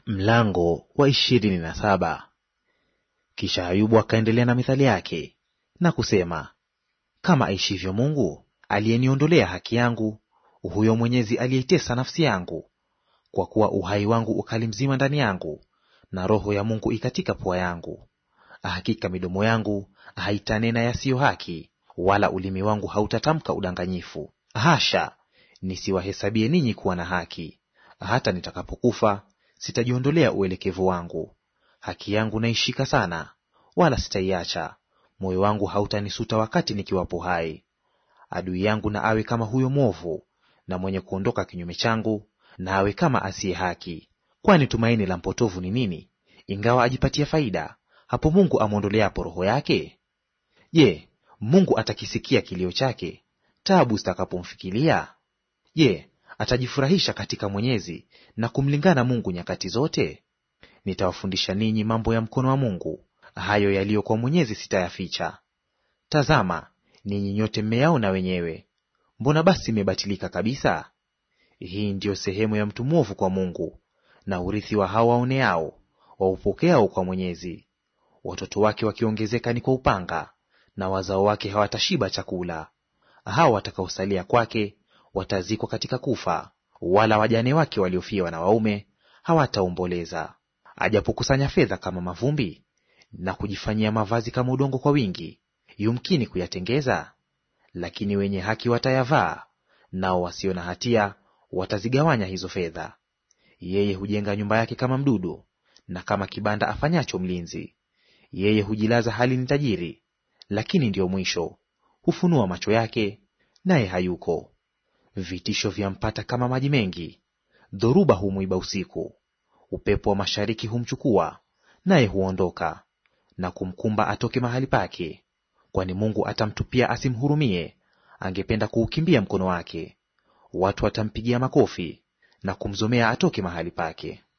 Mlango wa ishirini na saba. Kisha Ayubu akaendelea na mithali yake na kusema, kama aishivyo Mungu aliyeniondolea haki yangu, huyo Mwenyezi aliyeitesa nafsi yangu, kwa kuwa uhai wangu ukali mzima ndani yangu, na roho ya Mungu ikatika pua yangu. Hakika midomo yangu haitanena yasiyo haki, wala ulimi wangu hautatamka udanganyifu. Hasha, nisiwahesabie ninyi kuwa na haki. Hata nitakapokufa sitajiondolea uelekevu wangu. Haki yangu naishika sana, wala sitaiacha; moyo wangu hautanisuta wakati nikiwapo hai. Adui yangu na awe kama huyo mwovu, na mwenye kuondoka kinyume changu na awe kama asiye haki. Kwani tumaini la mpotovu ni nini, ingawa ajipatia faida, hapo Mungu amwondoleapo roho yake? Je, Mungu atakisikia kilio chake taabu zitakapomfikilia? Je, atajifurahisha katika Mwenyezi na kumlingana Mungu nyakati zote? Nitawafundisha ninyi mambo ya mkono wa Mungu, hayo yaliyo kwa Mwenyezi sitayaficha. Tazama, ninyi nyote mmeyaona wenyewe. Mbona basi mmebatilika kabisa? Hii ndiyo sehemu ya mtu mwovu kwa Mungu, na urithi wa hao waoneao, waupokeao kwa Mwenyezi. Watoto wake wakiongezeka ni kwa upanga, na wazao wake hawatashiba chakula. Hao watakaosalia kwake watazikwa katika kufa, wala wajane wake waliofiwa na waume hawataomboleza. Ajapokusanya fedha kama mavumbi na kujifanyia mavazi kama udongo kwa wingi, yumkini kuyatengeza? Lakini wenye haki watayavaa, nao wasio na hatia watazigawanya hizo fedha. Yeye hujenga nyumba yake kama mdudu, na kama kibanda afanyacho mlinzi. Yeye hujilaza hali ni tajiri, lakini ndiyo mwisho; hufunua macho yake, naye hayuko. Vitisho vyampata kama maji mengi, dhoruba humwiba usiku. Upepo wa mashariki humchukua, naye huondoka, na kumkumba atoke mahali pake. Kwani Mungu atamtupia asimhurumie, angependa kuukimbia mkono wake. Watu watampigia makofi na kumzomea atoke mahali pake.